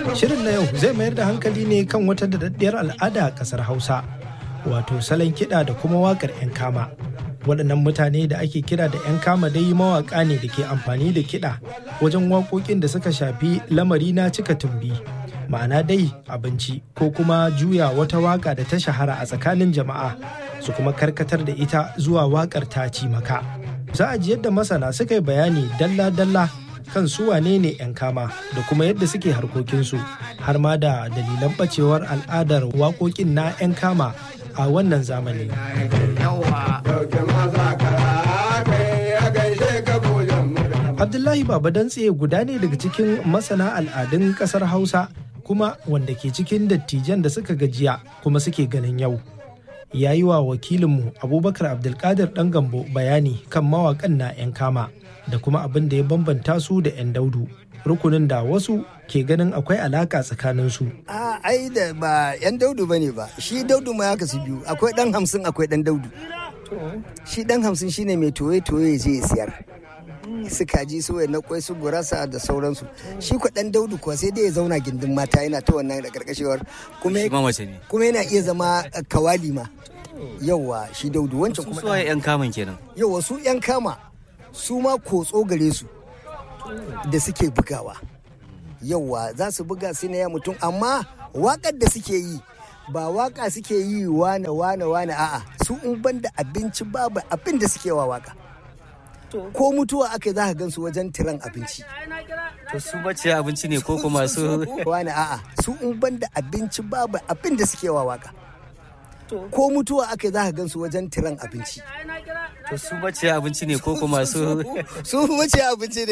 Shirin na yau zai mayar da hankali ne kan wata daɗaɗɗiyar al'ada a ƙasar Hausa, wato salon kiɗa da kuma waƙar 'yan kama. Waɗannan mutane da ake kira da 'yan kama dai mawaƙa ne da ke amfani da kiɗa wajen waƙoƙin da suka shafi lamari na cika tumbi. Ma'ana dai abinci ko kuma juya wata waƙa da ta shahara a tsakanin jama'a su kuma karkatar da ita zuwa waƙar ta ci maka. Za a ji yadda masana suka yi bayani dalla-dalla kan su wane ne 'yan kama da kuma yadda suke harkokinsu har ma da dalilan bacewar al'adar waƙoƙin na 'yan kama a wannan zamani. Abdullahi Baba Dantse guda ne daga cikin masana al'adun ƙasar Hausa kuma wanda ke cikin dattijan da suka gajiya kuma suke ganin yau. Ya yi wa wakilinmu Abubakar Abdulkadir ɗan gambo bayani kan mawaƙan na 'yan kama. da kuma abin da ya bambanta su da 'yan daudu rukunin da wasu ke ganin akwai alaka tsakanin su. A ai da ba 'yan daudu bane ba shi daudu ma ya kasu biyu akwai dan hamsin akwai dan daudu. Shi dan hamsin shine mai toye-toye je ya siyar. su kaji su na kwai su gurasa da sauransu shi kwa dan daudu kuwa sai dai ya zauna gindin mata yana ta wannan da karkashewar kuma yana iya zama kawali ma yauwa shi daudu wancan kuma su yan kaman kenan yauwa su yan kama su ma kotso gare su da suke bugawa yauwa za su buga su na ya mutum amma wakar da suke yi ba waka suke yi wane wane wane a'a su in ban da abinci babu abin da suke wa waka ko mutuwa aka za ka gan su wajen tiran abinci to su mace abinci ne ko kuma su wane a'a su in ban da abinci babu abin da suke wa waka ko mutuwa aka za ka gan su wajen tiran abinci to su mace abinci ne ko kuma su su mace abinci ne